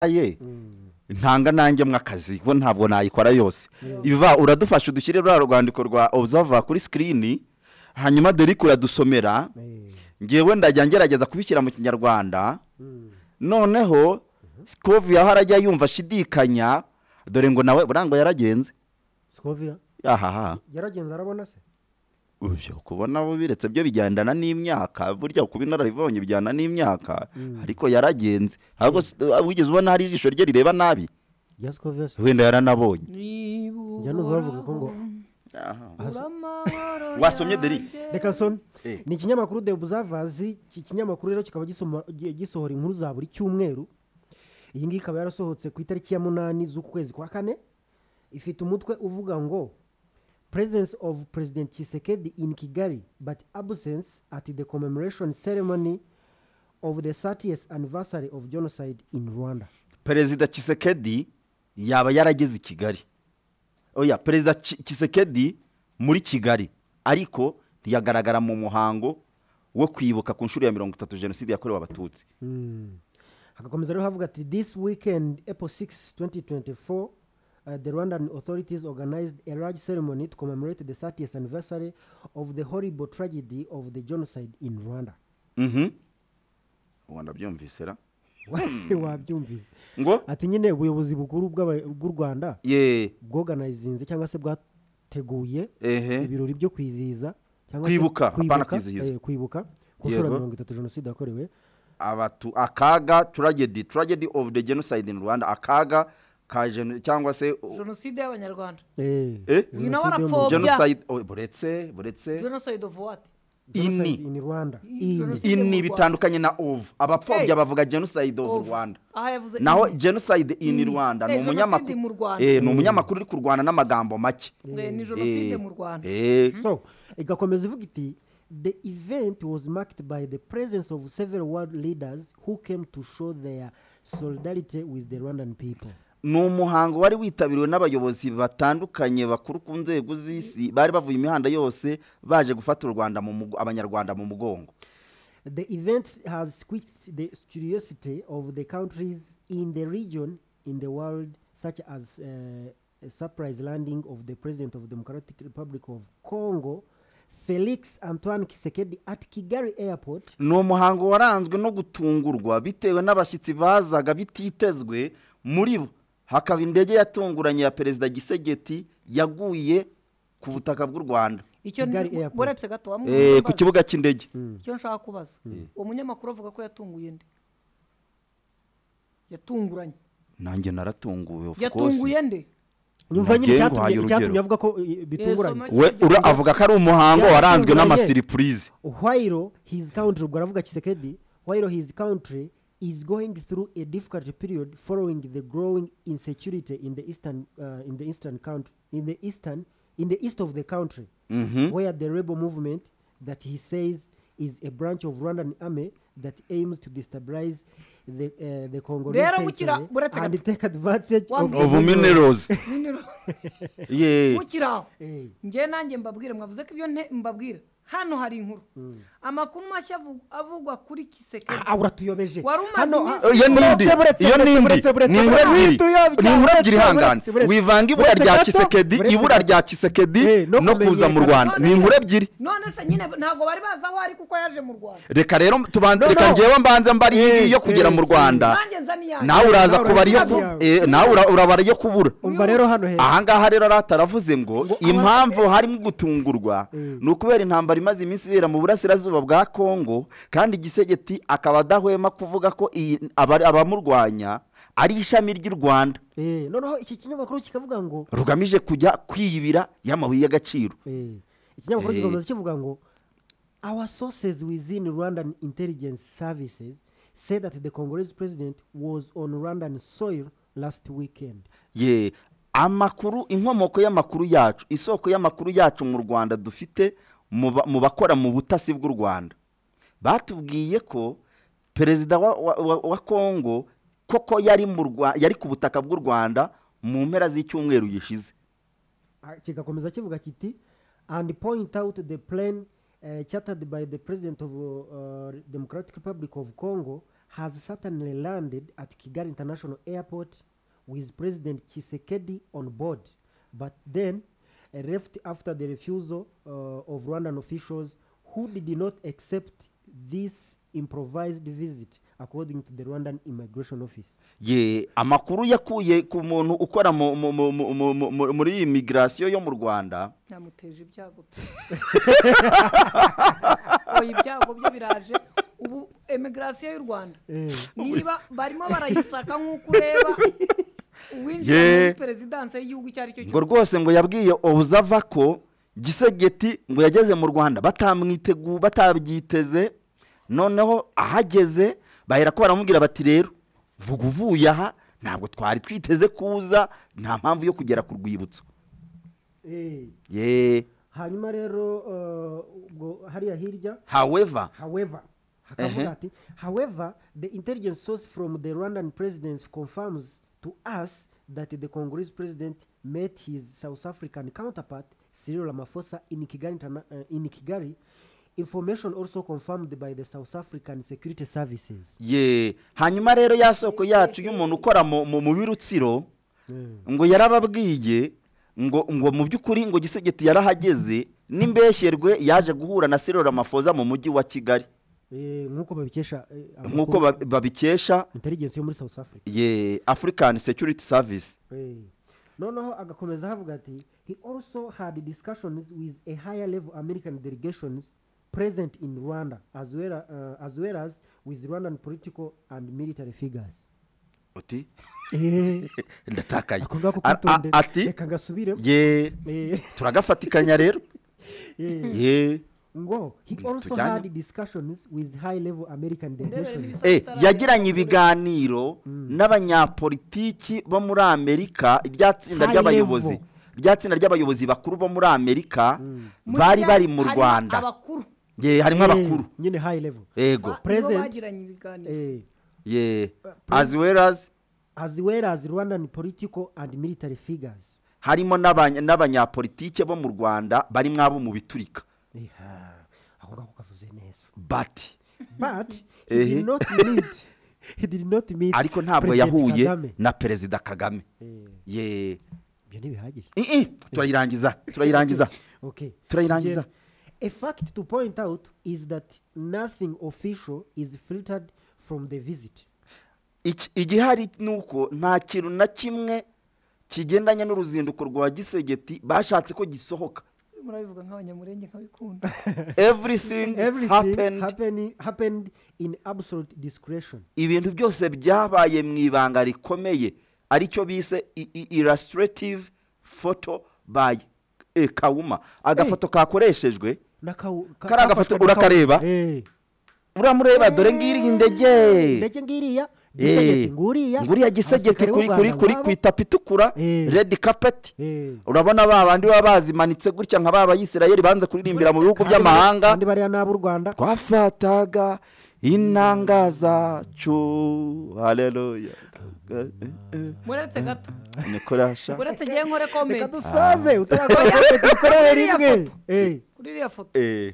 ye ntanga nanjye mw'akazi kuko ntabwo nayikora yose iva uradufasha udushyire ruriya rwandiko rwa obusava kuri sikirini hanyuma dore ko uradusomera ngewe ndajya ngerageza kubishyira mu kinyarwanda noneho sikovu yaho arajya yumva ashidikanya dore ngo nawe burangwa yaragenze sikoviya ahaha yaragenze arabona se ubyo kubona bo biretse byo bigendana n'imyaka burya kuba inararibonye bijyana n'imyaka ariko yaragenze ahubwo s- uh, wigeze ubona hari ijisho rye rireba nabi ya sikoviya se wenda yaranabonye njya numva bavuga ko ngo wasomye deri reka nsome Eh. ni ikinyamakuru de buzavazi iki kinyamakuru rero kikaba gisoma- gi- gisohora inkuru za buri cyumweru iyi ngiyi ikaba yarasohotse ku itariki ya munani z'ukwezi kwa kane ifite umutwe uvuga ngo presence of president kisekedi in kigali but absence at the commemoration ceremony of the 30th anniversary of genocide in rwanda perezida kisekedi yaba yarageze i kigali oya perezida Ki- kisekedi muri kigali ariko ntiyagaragara mu muhango wo kwibuka ku nshuro ya mirongo itatu jenoside yakorewe abatutsi hagakomeza rero havuga ati this weekend april 6 2024 uh, the rwandan authorities organized a large ceremony to commemorate the 30th anniversary of the horrible tragedy of the genocide in rwanda Mhm. ubu ndabyumvise ra wabyumvise ngo ati nyine ubuyobozi bukuru bw'aba- bw'u rwanda ye bwoganayizinze cyangwa se bwateguye ehe ibirori byo kwizihiza cyangwa se Kwibuka, hapana kwizihiza. eh, kwibuka ku nshuro ya Yego. mirongo itatu jenoside yakorewe abatu akaga tragedy tragedy of the genocide in rwanda akaga ka geno- cyangwa se o- jenoside y'abanyarwanda eh, Eh? jenoside You know what yo mu- I thought? genocide oh, buretse buretse jenoside of what genocide ini in rwanda Ini. ini Jenoside mu ini Rwanda. bitandukanye na ov abapfobya Hey. bavuga genocide of Of. rwanda aha yavuze naho ini. genocide in Ini. rwanda ni Eh, jenoside umunyamakuru mu Rwanda. Eh, ni umunyamakuru uri kurwana n'amagambo make Eh, ni jenoside mu rwanda Eh, so igakomeza ivuga iti the event was marked by the presence of several world leaders who came to show their solidarity with the rwandan people ni umuhango wari witabiriwe n'abayobozi batandukanye bakuru ku nzego z'isi bari bavuye imihanda yose baje gufata u rwanda mu mugo- abanyarwanda mu mugongo the event has squeaked the curiosity of the countries in the region in the world such as uh, a surprise landing of the president of democratic republic of congo felix antoine kisekedi at kigali airport ni umuhango waranzwe no gutungurwa bitewe n'abashyitsi bazaga bititezwe muri bo hakaba indege yatunguranye ya perezida gisegeti yaguye ku butaka bw'u rwanda icyo Kigali ni- Airport. buretse gato wamwe Eh, ku mumbaza. kibuga cy'indege icyo nshaka kubaza uwo munyamakuru avuga ko yatunguye nde yatunguranye nanjye naratunguwe of course. yatunguye nde nyumva nyine Magengo haye icyatumye urugero. icyatumye avuga ko eh, bitunguranye soma- we ura avuga ko ari umuhango waranzwe n'amasiripurize while his country ubwo aravuga kisekedi while his country is going through a difficult period following the growing insecurity in the eastern uh, in the eastern country in the eastern in the east of the country where the rebel movement that he says is a branch of Rwandan army that aims to destabilize the uh, the Congolese Rero bukira- territory buretse and gato. take advantage of, Wambwiye. of the minerals. minerals yeah. bukiri aho Eh, njye nanjye mbabwire mwavuze ko ibyo nte- mbabwira hano hari inkuru amakuru mashya avu- avugwa kuri kisekedi ah, uratuyobeje Wari umaze Hano, iminsi- ah, iyo ni indi buretse, buretse, iyo ni buretse, indi buretse, buretse, ni inkuru buretse, ebyiri buretse, ni inkuru ebyiri buretse, hangana buretse, wivanga ibura buretse rya gato, kisekedi buretse ibura gato. rya kisekedi Eh, no no kuza mu kumenyekana. rwanda ni inkuru ebyiri none se nyine ntabwo bari bazi aho ari kuko yaje mu rwanda reka rero tubanze No, reka no. ngewe mbanze mbari iyi ngiyi yo kugera mu eh, rwanda nanjye nza niyanjye nawe uraza Nawe kubara iyo uraza ku- yawe. eh, nawe ura- urabara iyo kubura umva rero hano heza ahangaha rero arataravuze ngo impamvu harimo gutungurwa Mm. ni ukubera intambara imaze iminsi ibera mu burasirazuba bwa kongo kandi gisegeti akaba adahwema kuvuga ko iyi- abari- abamurwanya ari ishami ry'u rwanda Eh, noneho iki kinyamakuru kikavuga ngo rugamije kujya kwiyibira y'amabuye y'agaciro eh, ikinyamakuru Eh. kikomeza kivuga ngo our sources within rwandan intelligence services said that the congolese president was on rwandan soil last weekend ye amakuru inkomoko y'amakuru yacu isoko y'amakuru yacu mu rwanda dufite mu ba- mu bakora mu butasi bw'u rwanda batubwiye ko perezida wa, wa, wa, wa kongo koko yari, mu Rwa- yari ku butaka bw'u rwanda mu mpera z'icyumweru gishize Ah, kigakomeza kivuga kiti and point out the plan uh, chartered by the president of uh, democratic republic of congo has certainly landed at Kigali International Airport with President Chisekedi on board, but then uh, left after the refusal uh, of Rwandan officials who did not accept this improvised visit, according to the Rwandan Immigration Office. ye amakuru yakuye ku muntu ukora mu- mu- mu- mu- mu- mu- mu- muri iyi migirasiyo yo mu rwanda namuteje ibyago pe oya ibyago byo biraje ubu emigirasiyo y'u rwanda niba barimo barayisaka nk'uko ureba uwinjira Ye. muri perezidanse y'igihugu icyo ari cyo ngo cyose rwose ngo yabwiye obuzava ko gisegeti ngo yageze mu rwanda batamwitegu batabyiteze noneho ahageze bahera ko baramubwira bati rero vuga uvuye aha ntabwo twari twiteze kuza nta mpamvu yo kugera ku rwibutso Eh, ye hanyuma rero uh, ubwo hariya hirya haweva however hakavuga Ehe. ati however the intelligence source from the rwandan presidency confirms to us that the congolese president met his south african counterpart cyril ramaphosa in kigali, interna- uh, in kigali information also confirmed by the south african security services ye hanyuma rero ya soko yacu y'umuntu ukora mu mu- mu birutsiro ngo yarababwiye ngo ngo mu by'ukuri ngo gisegeti yarahageze n'imbeshyerwe yaje guhura na sirora amafoza mu mujyi wa kigali Eh, nk'uko babikesha eh, nk'uko amakuru- ba- babikesha intelligence yo muri south africa ye african security service Eh. noneho agakomeza havuga ati he also had discussions with a higher level american delegations present in rwanda as well, uh, as, well as with rwandan political and military figures uti Eh, ndatakaye ako ngako A- a- kwitondera. ati reka ngasubire ye Eh, turagafatikanya rero eh. ye ngo he Mm, also tujyanye. had discussions with high level american delegations n'ibisa- Eh, yagiranye ibiganiro n'abanyapolitiki bo muri amerika irya tsinda High ry'abayobozi level. irya tsinda ry'abayobozi bakuru bo muri amerika Muri bari bya- bari mu harimo rwanda abakuru ye harimo Eh, abakuru nyine high level yego ba- nibo Present. bagiranye ibiganiro Eh, ye as well as as well as rwandan political and military figures harimo n'abanya- n'abanyapolitike bo mu rwanda barimo abo mu biturika Iha, ako ngako kavuze neza bati but he Ehe. did not meet he did not meet ariko ntabwo President yahuye Kagame. na perezida kagame Eh, ye ibyo ntibihagije I- i, turayirangiza turayirangiza okay Turayirangiza. Yeah. a fact to point out is that nothing official is filtered from the visit Iki- igihari ni uko nta kintu na kimwe kigendanye n'uruzinduko rwa gisegeti bashatse ko gisohoka murabivuga nk'abanyamurenge nkabikunda everything, everything happened. happened, happened in absolute discretion ibintu byose byabaye mu ibanga rikomeye aricyo bise i- i- illustrative photo by eh, kawuma agafoto kakoreshejwe Nakau- ka- Kariya gafoto kafashwe na Kau- urakareba? Eh, uramureba dore ngiri indege ndetse ngiriya Eh, gisegeti nguriya nguriya gisegeti abasirikare b'u kuri kuri Rwanda kuri ngabo. ku itapi itukura Eh. redi kapeti Eh. urabona ba bandi baba bazimanitse gutya nka ba bayisirayeli banze kuririmbira mu bihugu Kandi bari- by'amahanga kandi bariya ni ab'u rwanda twafataga inanga zacu haleluya muretse gato nikorasha uretse ngewe nkore reka komedi dusoze Oya. utarakora dukorere Iriya rimwe foto. Eh. kuri iriya foto Eh,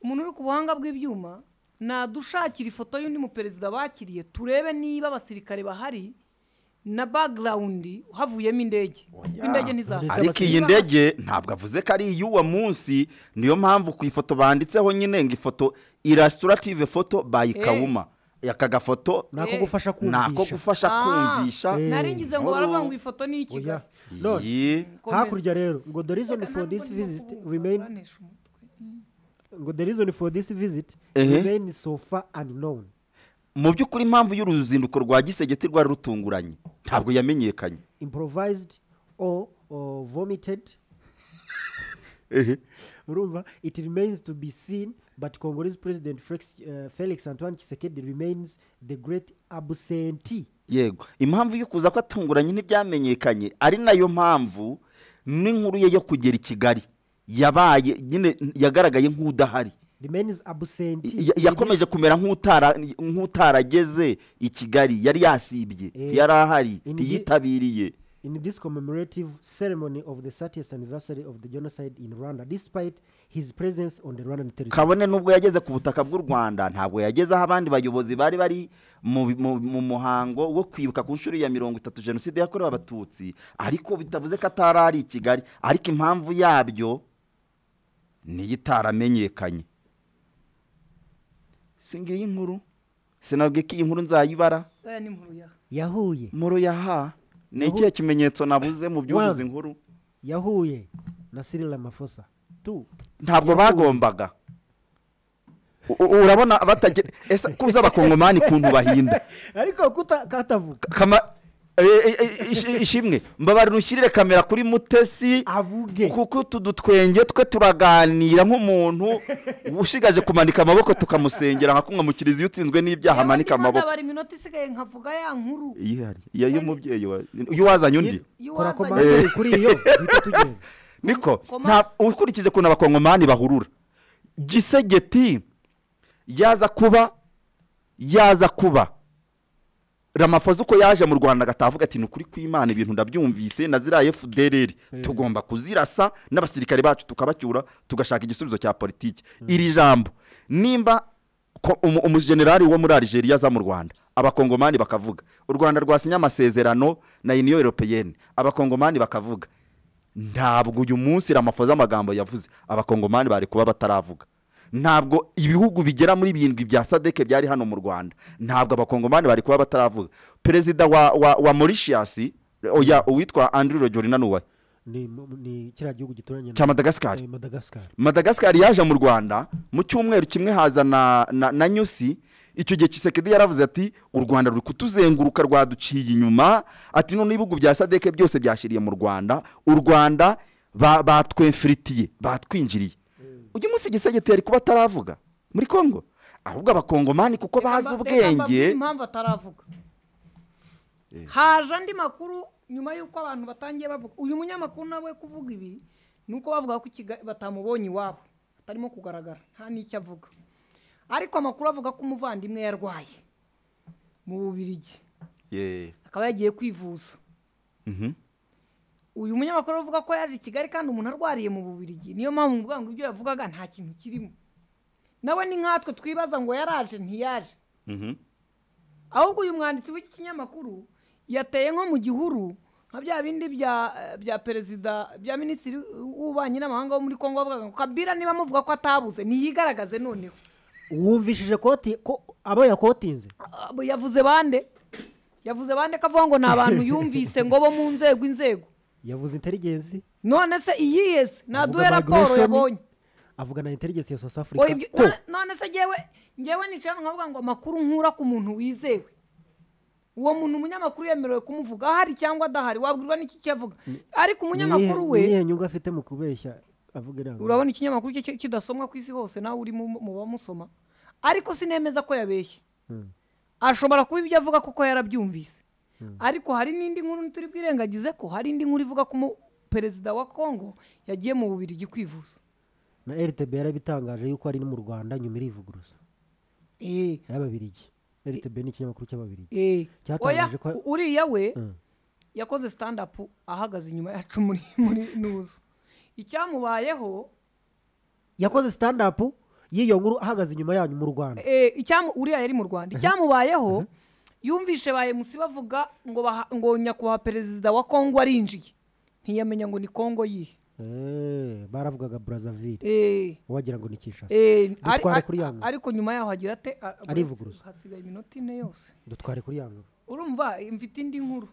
umuntu uri ku buhanga bw'ibyuma nadushakira ifoto y'undi muperezida bakiriye turebe niba abasirikare bahari na bagirawundi havuyemo indege kuko indege ntizaza ariko iyi ndege ntabwo avuze ko ari iy'uwo munsi niyo mpamvu ku ifoto banditseho nyine ngo ifoto illustrative photo by Eh. kawuma aka gafoto nako Eh. gufasha nako kumvisha gufasha Ah, kumvisha Eh. naringize ngo Nkuru. baravuga ngo ifoto ni ikigali Oya. None, Iyi. Komeza. hakurya rero ngo the reason Reka for ntabwo this ndimo visit kuvuga, remain uranesha umutwe. ngo the reason for this visit Ehe. remain so far unknown mu by'ukuri impamvu y'uruzinduko rwa gisegeti rwari rutunguranye ntabwo yamenyekanye improvised or, or vomited urumva it remains to be seen but congolese president felix, uh, felix antoine chisekedi remains the great absentee yego impamvu yo kuza ko atunguranye ntibyamenyekanye ari nayo mpamvu n'inkuru ye yo kugera i kigali yabaye nyine yagaragaye nk'udahari remains absentee Ya- yakomeje kumera nk'utara- nk'utarageze i kigali yari yasibye Eh. yari ahari Indi- ntiyitabiriye in this commemorative ceremony of the 30th anniversary of the genocide in Rwanda, despite his presence on the rwandan territory kabone n'ubwo yageze ku butaka bw'u rwanda ntabwo yageze aho abandi bayobozi bari bari mu bi- mu- mu muhango wo kwibuka ku nshuro ya mirongo itatu jenoside yakorewe abatutsi ariko bitavuze ko atari ari i kigali ariko impamvu yabyo niyo itaramenyekanye singiye inkuru sinabwiye ko iyi nkuru nzayibara aya ni inkuru ya yahuye muro yaha ni ikihe kimenyetso nabuze mu byuzuza Wanga. inkuru yahuye na cyril ramaphosa tu ntabwo bagombaga U- u- urabona batagira ese kuza abakongomani ukuntu bahinda ariko kuta- katavuga Kama- e- e- e- ishi- ishimwe mbabarira ushyirire kamera kuri mutesi avuge kuko utu dutwenge twe turaganira nk'umuntu ushigaje kumanika amaboko tukamusengera nka kumwe mu kiliziya utsinzwe n'ibyaha amanika amaboko bari iminota isigaye nkavuga ya nkuru iyihari iyo y'umubyeyi wa- iyo wazanye undi kora y'uwazanye- komantere kuri iyo duhita tugenda niko Koma- nta- ukurikije ukuntu abakongomani bahurura gisegeti yaza kuba yaza kuba ramafoza uko yaje mu rwanda agatavuga ati ni ukuri kw'imana ibintu ndabyumvise na ziriya efudereri tugomba kuzirasa n'abasirikare bacu tukabacyura tugashaka igisubizo cya politiki iri jambo nimba ko umu- umujenerali wo muri arigeria aza mu rwanda abakongomani bakavuga u rwanda rwasinye amasezerano na union europeyeni abakongomani bakavuga ntabwo uyu munsi ramafoza amagambo yavuze abakongomani bari kuba bataravuga ntabwo ibihugu bigera muri birindwi bya sadeke byari hano mu rwanda ntabwo abakongomani bari kuba bataravuga perezida wa, wa, wa mauritius oya uwitwa andrew rojorina nuwaye ni mu- ni kiriya gihugu gituranye na- cya madagascar eh, madagascar madagascar yaje mu rwanda mu cyumweru kimwe haza na, na, na nyusi icyo gihe kisekedi yaravuze ati u rwanda ruri kutuzenguruka rwaduciye inyuma ati none ibihugu bya sadeke byose byashiriye mu rwanda u rwanda ba- batwefiritiye batwinjiriye uyu munsi igisegeti yari kuba ataravuga muri congo ahubwo abakongomani kuko Reka bazi mba- reka mbabwire ubwenge impamvu ataravuga haje andi makuru nyuma y'uko abantu batangiye bavuga uyu munyamakuru nawe kuvuga ibi ni uko bavuga ko Kigali- batamubonye iwabo atarimo kugaragara nta n'icyo avuga ariko amakuru avuga ko umuvandimwe yarwaye mu bubirigi Yeah. akaba yagiye kwivuza Mhm. uyu munyamakuru avuga ko yaje i kigali kandi umuntu arwariye mu bubirigi niyo mpamvu mvuga ngo ibyo yavugaga nta kintu kirimo nawe ni nkatwe twibaza ngo yaraje ntiyaje Mhm. ahubwo uyu mwanditsi w'iki kinyamakuru yateye nko mu gihuru nka bya bindi bya bya perezida bya minisitiri w'ububanyi n'amahanga wo muri kongo bavugaga ngo kabira niba muvuga ko atabuze niyigaragaze noneho wumvishije koti ko abo yakotinze Abo yavuze bande yavuze bande ko avuga ngo ni abantu yumvise ngo bo mu nzego inzego yavuze intelligence none se iyiyese avuga naduhe raporo migration, yabonye avuga na intelligence ya south Oya, africa ibyo- ko none- none se ngewe ngewe nicara nkavuga ngo amakuru nkura ku muntu wizewe uwo muntu umunyamakuru yemerewe kumuvuga ahari cyangwa adahari wabwirwa n'iki cyavuga ariko umunyamakuru Ni we iyihe- ni iyihe nyungu afite mu kubeshya avuga inama urabona ikinyamakuru cye ki- kidasomwa ku isi hose nawe uri mu mu bamusoma ariko sinemeza ko yabeshye Mm. ashobora kuba ibyo avuga kuko yarabyumvise ariko hari n'indi nkuru turi bwirengagize ko hari indi nkuru ivuga ko umu- perezida wa kongo yagiye mu bubirigi kwivuza na rtb yarabitangaje yuko ari no mu rwanda nyuma irivuguruza Eh, y'ababirigi rtb ni ikinyamakuru cy'ababirigi eh. Oya, Cyatangaje ko- u- uriya we Mm. yakoze stand up ahagaze inyuma yacu muri muri nuzu icyamubayeho yakoze stand up y'iyo nkuru ahagaze inyuma yanyu mu rwanda eh, icyamu uriya yari mu rwanda icyamubayeho yumvishe ba emusi bavuga ngo baha- ngo nyakubahwa perezida wa kongo arinjiye ntiyamenya ngo ni kongo yihe Eh, baravugaga brazzaville Eh, wagira ngo ni kishasa eh, ari- Dutware ari- kuri ya nkuru. ariko nyuma yaho hagira ate a- Arivuguruza. hasigaye iminota ine yose dutware kuri ya nkuru urumva eh, mfite indi nkuru